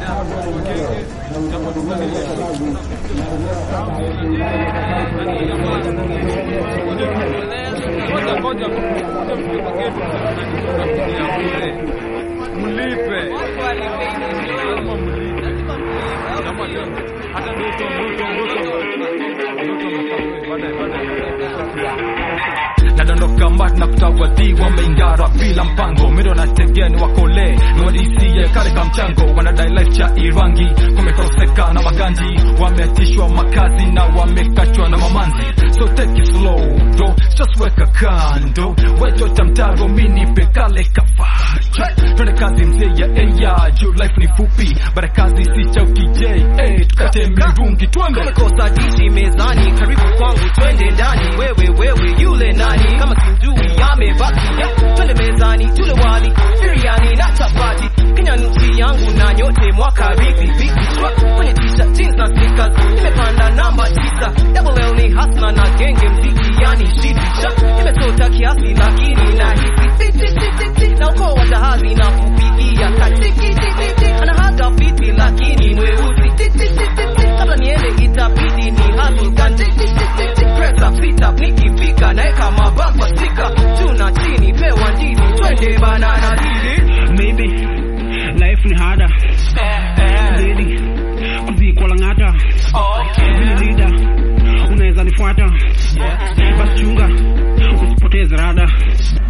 Mlipe. Lazima mlipe. Kama leo hata ndoto ndoto ndoto ndoto baadaye baadaye nadondoka mbali na kutawadhi wameingara bila mpango mido na tegeni wakole niwadisiye karika mchango wanadai life cha irangi kumekoseka na maganji wameatishwa makazi na wamekachwa na mamanzi so take it slow bro just weka kando wechota mtaro minipe kale kafa twende kazi mzee ya eya juu life ni fupi bara kazi si cha ukijei eh, tukate mirungi twende Umekosa dishi mezani, karibu kwangu, twende ndani. Wewe wewe, yule nani? Kama simjui amebaki, ya twende mezani, tule wali, biriani na chapati. Kenya ni nchi yangu na nyote mwaka vipi vipi shwa kwenye t-shirt, jeans na sneakers. Nimepanda namba tisa, double L ni hasna na genge mziki, yani shit sha. Nimesota kiasi lakini nahisi ti ti ti ti ti, na ukoo wa jahazi na kupigia katiki ti ti ti, anahaga fiti lakini mweusi ti ti ti ti ti, kabla niende itabidi ni hustle ganji ti ti ti ti, press up sit up nikifika naeka mabamba stika juu na chini pewa ndizi twende banana dili Maybe life ni harder Lady kuzikwa lang'ata Mimi leader unaweza nifuata basi chunga usipoteze rada